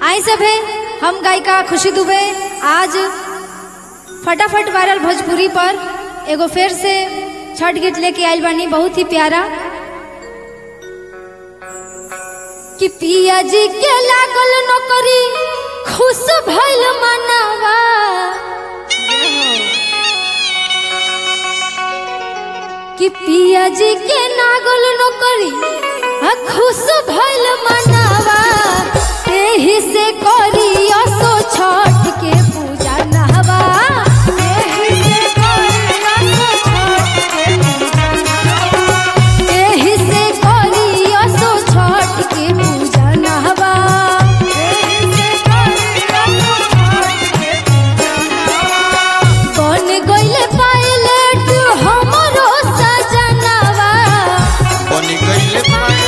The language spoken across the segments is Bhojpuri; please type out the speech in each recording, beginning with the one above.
आई सब है हम गायिका खुशी दुबे आज फटाफट वायरल भोजपुरी पर एगो फिर से छठ गीत लेके आइल बानी बहुत ही प्यारा कि पिया जी के लागल नौकरी खुश भइल मनावा कि पिया जी के नागल नौकरी आ खुश भइल मनावा एही से करी असो छठ के पूजा नहवा एही से करी असो छठ के पूजा नहवा एही से करी असो छठ के पूजा नहवा एही से करी असो छठ के पूजा नहवा बन गइले पायलट हमरो सजनवा बन गइले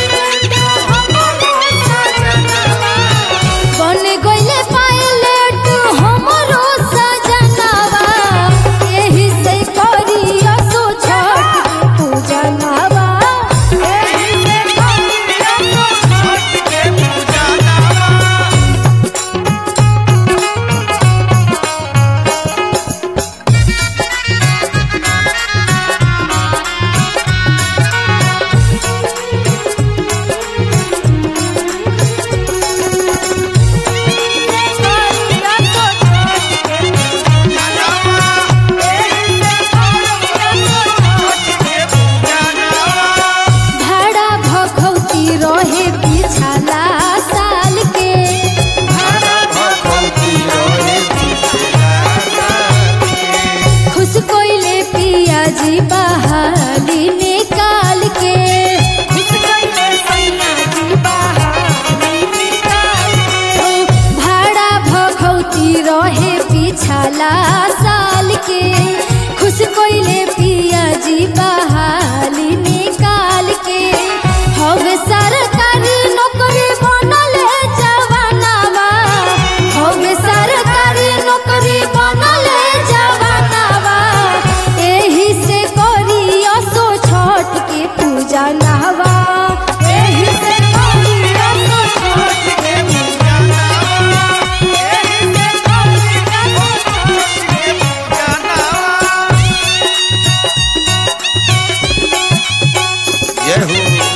बन गइले पायलट हमरो सजनवा एही से करी असो छठ के पूजा नवा एही से करी असो छठ के पूजा नावा भाड़ा भखौती रहे पिछला साल के खुश कोइले पिया जी बहाली निकाल के खुश कोइले पिया जी बहाली निकाल के भाड़ा भखौती रहे पिछला साल के खुश कोइले पिया जी बहाली निकाल के हवे सरकारी नौकरी बनले जवानावा हवे सरकारी नौकरी बनले जवानावा एही से करी असो छठ के पूजा नहवा एही से करी असो छठ के पूजा नहवा एही से करी असो छठ के जय हो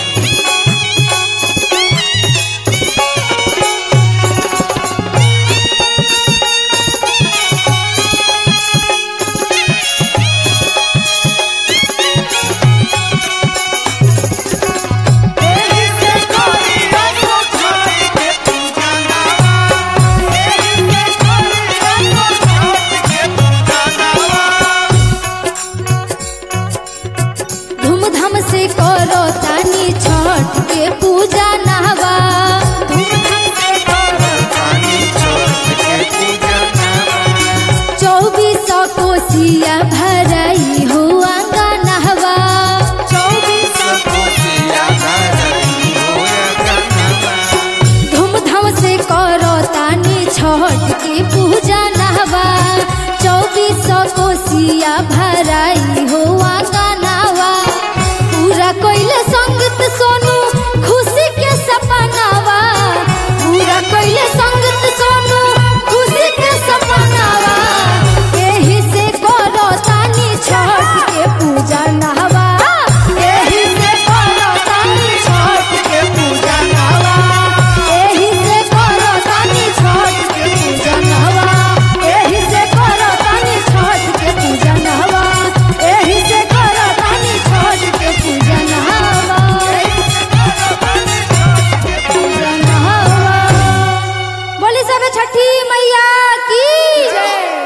एही से करी असो छठ के पूजा नहवा एही से करी असो छठ धूमधाम से करो तानी छठ के पूजा नहवा धूमधाम से करो चौबीस कोसिया भराई हो आंगा नहवा चौबीस धूमधाम से करो तानी छठ के पूजा नहवा चौबीस कोसिया भराई हो आंगा नहवा पूरा कोइले संगत सोनू खुशी के सपनावा पूरा कोइले संगत सोनू खुशी के सपनावा एही से करो तानी छठ के पूजा नहवा एही से करो तानी छठ के पूजा नहवा एही से करो तानी छठ के पूजा नहवा एही से करो तानी छठ के पूजा नहवा एही से करो तानी छठ के पूजा नहवा पूजा नहवा बोली सब छठी मैया की जय